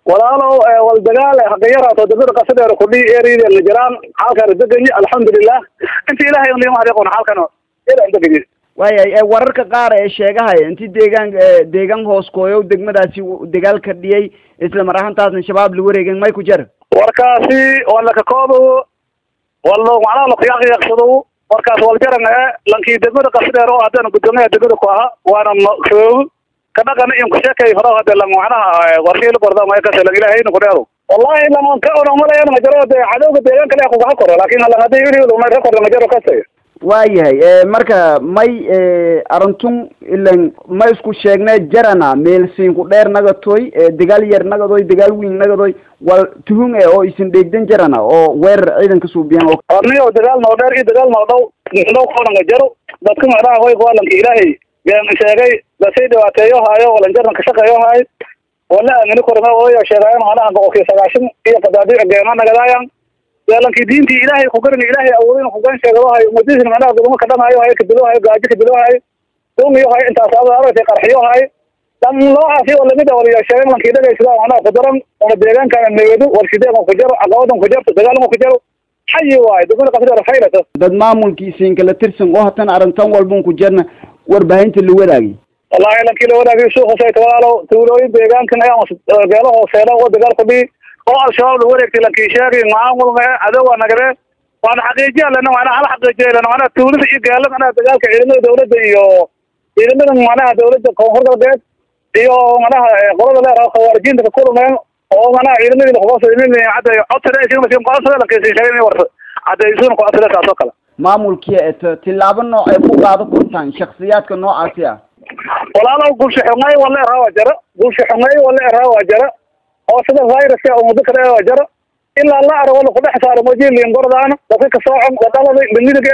walaalow wal dagaal haqiyarato degmada qasadheer kudhi eriyada la jiraan halkan deganyi alxamdulilah inta ilahay un liima hadiiqoon halkan ila deganyi waayahay wararka qaar ee sheegahaya inti deegaan deegaan hoos kooyow degmadaasi dagaal ka dhiyay isla mar ahaantaasna shabaab la wareegen may ku jar warkaasi wala kakoobo wala macnaha lakuyaaqyaqsado warkaas waljaran e lankii degmada qasadheer oo haddana guddoomiyaha degmada ku ahaa waana maroog kadhaqan in kusheekay hore hade lang macnaha warshii qorda may kase lang ilahayna kudheero wallahi lama ka ona malayan majaro de cadowga deegaan kale kugaha koro lakin halang hadii ili lumay rekorda majaro kase waayahay marka may arintun ilan ma isku sheegne jarana meelsiinku dheer nagatoy dagaal yar nagadoy dagaal weyn nagadoy wal tuhun e oo isin dheegdan jarana oo weerar ciidanka suubiyan oo orniyo dagaal noo dheer iyo dagaal noo dhow dhow koodhanga jaro dadka macnaha way kuwalanka ilaahay been sheegay dasay dhibaateeyo haayo walanjarna ka shaqeeyo haay wala aamini korma ooyo sheegaayan macnaha boqolkiiba sagaashan iyo qadaadiic geema nagadaayan lankii diintii ilaahay kugaran ilaahay awoodin kugan sheegadahay umadiisna macnaha gudamo kadhamaayo hayo kadilohayo gaajo kadilohayo dungiyo hayo intaas adarata qarxiyo hayo dhan noocaasi oo lamid a waliyo sheegan lankii dhagaysada macnaha kudaran una deegaankana meedo warshideegan ku jaro caqabadan ku jarto dagaalama ku jaro xayi waayo degmada qasadheer faylata dad maamulkiisiin kala tirsan oo hatan arrintan walbun ku jarna warbaahinta la wadaagay wallahi lankii la wadaagay suuqasay walaalow tuulooyin deegaankan ayaa beelo hooseeda oo dagaal ku dhihi oo al-shabaab la wareegtay lankii sheegay maamulma cadowa nagade waana xaqiijiya lena macnaha hala xaqiijiya lena macnaha tuulada iyo gaalada macnaha dagaalka ciidamada dawladda iyo ciidamada macnaha dawladda koonfur galbeed iyo macnaha qolada leer khawaarijiinta ka kulmeen oo macnaha ciidamadii lakubaasmin cadda codsada ismasiin qodsada lankiisi sheegay inay warta caddaysuna ku codsada saas oo kale maamulkiya eto tilaabo nooc ay ku qaado kurtaan shaksiyaadka noocaasi ah walaalow gulsha xungay wala eraa waa jara gulsha xungay wala eraa waa jara oo sida viruska oo muddo kale waa jara ilaa la arag wala kudhex saaro mojilin gordaana dadka ka soocon wadalada limidiga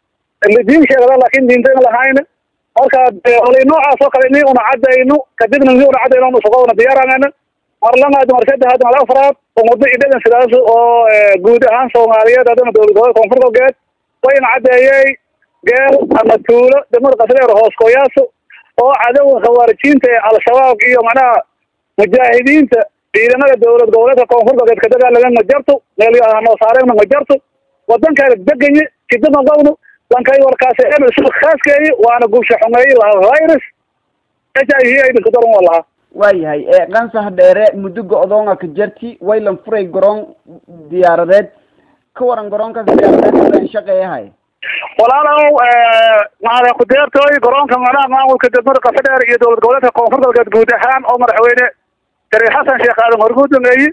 diin sheegada laakin diinta in lahayn marka wali noocaas oo kale ni una cadayno kadibna ni una cadayno una shaqoona diyaarangana mar lamaad mar saddexaad mar afraad umado idhadan sidaas oo guud ahaan soomaaliyeed haddana dowlad gobolka koonfur galbeed wayna cadeeyey geel ama tuulo degmada qasadheer hoos kooyaaso oo cadowga khawaarijiinta ee al-shabaab iyo macnaha mujaahidiinta ciidamada dowlad goboleedka koonfur galbeed ka dagaalamen ma jarto meel noo saareenna ma jarto wadankaana degaye kidama qawno lankay warkaasi ebel sida khaaskeeyi waana gulsha xumeeyi lahaa virus h i v aidanka daran waa lahaa waayahay qansax dheere muddo go-doonga ka jarti waylan furay garoon diyaaradeed ka waran garoonkaas diyaaradeed shaqeeyahay walaalow maada kudeertooy garoonka macnaha maamulka degmada qasadheer iyo dowlad goboleedka koonfur galbeed guud ahaan oo madaxweyne shariif xasan sheekh aadan horguudameeyi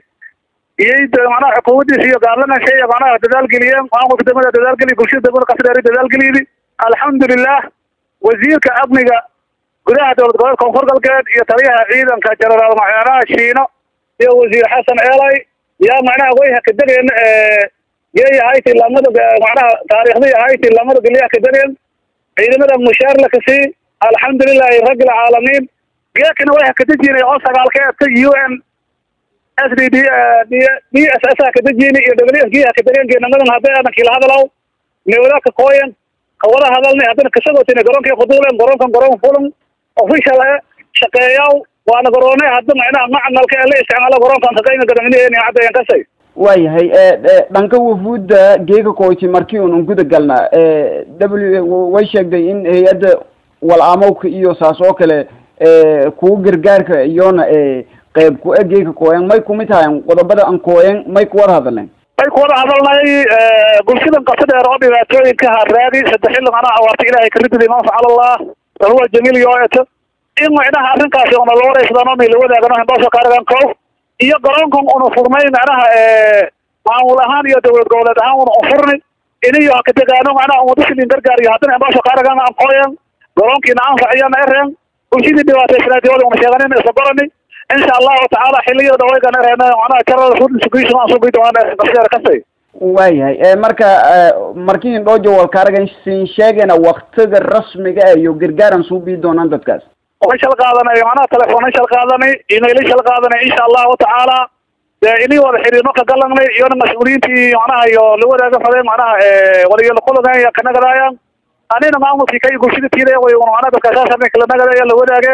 iyo macnaha xukuumadiisa iyo gaarlaman shey macnaha dadaalgeliyeen maamulka degmada dadaalgeliy bulshada degmada qasadheer dadaalgeliydi alxamdulilah wasiirka amniga gudaha dowlad goboleedka koonfur galbeed iyo taliyaha ciidanka jenaraal macnaha shiino iyo wasiir xasan eelay yaa macnaha wayha ka degeen yey ahaytii lamada macnaha taariikhdii ahaytii lamada geliyaha ka degeen ciidamada mushaar la kasii alxamdulilahi rabbi alcaalamiin geekana way hakadejinay oo sagaalkeedka u n s d d d d s s hakadejini iyo w s g hakadegeen geenamadan hadday adan kila hadalaw newda ka kooyan kawada hadalnay haddana kasagootina garoonkii kuduulen garoonkan garoon fulan official e shaqeeyaw waana garoone hadda macnaha macmalka ee la isticmaalo garoonkan kaqaymi gadaminiheeni caddayan kasay waayahay dhanka wafuudda geeka koyti markii un guda galna w way sheegday in hay-adda wal-aamowka iyo saas oo kale kuwa gargaarka iyona qeyb ku e geeka kooyan may kumid hayan qodobada an kooyan may kuwada hadalen may kuwada hadalnay bulshadan qasadheer oo dhibaatooyinka haraadi saddex xilli macnaha awaarta ilahay karidida iman facalallah wahuwa jamiil yo eto in macnaha arrinkaasi una la waraysadano may la wadaagano hindhoosha kaaragan kow iyo garoonkan una furnay macnaha maamul ahaan iyo dowlad goboleed ahaan una unfurni iniyo hakadegaano macnaha umadasinin gargaar iyo haddana hindhoosha kaaragan aan kooyan garoonkiina anfaciyana ereen bulshadii dhibaataysanaadiwada una sheeganin isla gorani insha allahu tacaala xiliyada waygan ereen macnaha jarada fudisugiisu aan sugi doonaan qasadheer kasay waayahay marka markii indhoojo walkaaragan siin sheegayna waktiga rasmiga ah iyo gargaaran suu bii doonaan dadkaas way shal qaadanay macnaha telefoonay shal qaadanay emailay shal qaadanay insha allahu tacaala dee inii wada xiriirno ka galanay iyona mas-uuliyiintii macnaha iyo la wadaaga fadeen macnaha waliyo kulagaya kanagadaaya anina maamulkii kay bulshada tiiday way macnaha dadka saasarna kala nagadaya la wadaage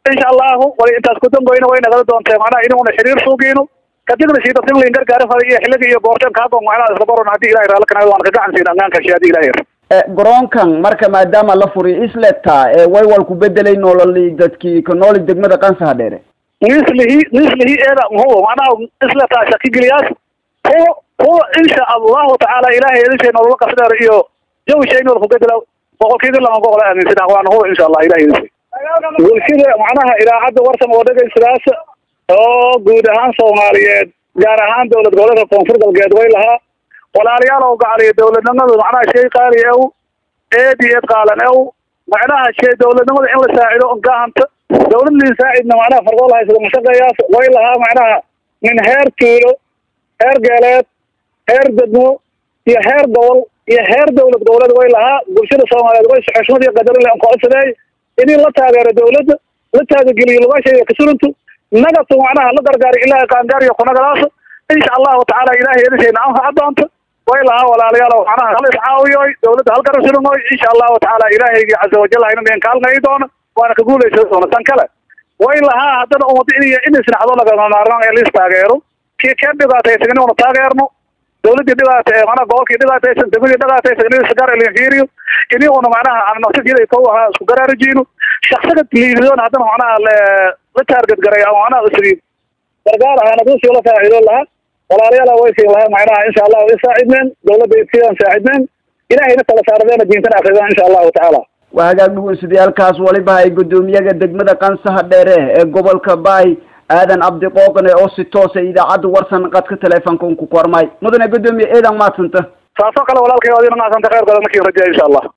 insha allahu wali intaas ku damboyna way nagala doontee macnaha inuuna xiriir suugiino kadibna sii dadkan lain gargaara fada iyo xilliga iyo goorteen kaabon macnaha isla baron haddii ilahay raalla kanaayo waan ka gacan siin angaanka shi haddii ilahay garoonkan marka maadaama la furiy isleta way wal ku bedelay nololi dadkii ka nooli degmada qansaha dheere nislihi nislihi eeda huwa macnaha isleta shakigeliyaas huwa huwa insha allahu tacaala ilahay edishay nolola qasdheer iyo jawi shay nool ku bedela boqolkiiba lama boqol aaminsan waana huwa insha allah ilahay edishay bulshada macnaha idaacadda warsan oo dhegaysadaas oo guud ahaan soomaaliyeed gaar ahaan dowlad goboleedka koonfur galbeed way lahaa walaalayaal oo gacaliya dowladnimada macnaha shay qaali ew eed iyo eed qaalan ew macnaha shay dowladnimada in la saacido gahanta dowlad lin saacidna macnaha fardool haysada mashaqeeyaas way lahaa macnaha min heer tuulo heer geeleed heer degmo iyo heer gobol iyo heer dowlad goboleed way lahaa bulshada soomaaliyeed way xushmad iyo qadarin le ankoodsadeey inii la taageero dowladda la taagageliyo lugashaya kasuruntu nagatu macnaha la gargaari ilaahay qaangaariyo kunagadaas insha allahu tacaala ilahay edishayna anfaca doonta way lahaa walaalayaal macnaha hal iscaawiyoy dowladda halkara surumoy insha allahu tacaala ilaahaygi caza wajal hayna deen kaalmayi doono waana ka guulaysa doona tan kale way lahaa haddana umada in in isnaxdo lagama maarmaan ee liis taageero kii keen dhibaataysan inuuna taageerno dowladii dhibaata macnaha gobolkii dhibaataysan degmadii dhibaataysan in isgaar elinfiiriyo iniuna macnaha aan nafsigeeda kow ahaa isku garaarajino shaksiga liidadoona haddana macnaha la taarget garay ama macnaha isriib gargaar ahaan aduusii la faaciido lahaa walaalayaala way siin lahaa macnaha insha allahu i saacidneen dowladda sidaan saacidneen ilahayna kala saardeena diintana akridaan insha allahu tacaala waa hagaag dhugunsidayaalkaas waliba ay guddoomiyaga degmada qansaha dheere ee gobolka baay aadan cabdi qooqane oo si toosa idaacadda warsan qadka teleefonka un ku kormay mudane guddoomiye eedan maadsanta saasoo kale walaalkay adina maasanta kheyrkooda markii rajeya insha allah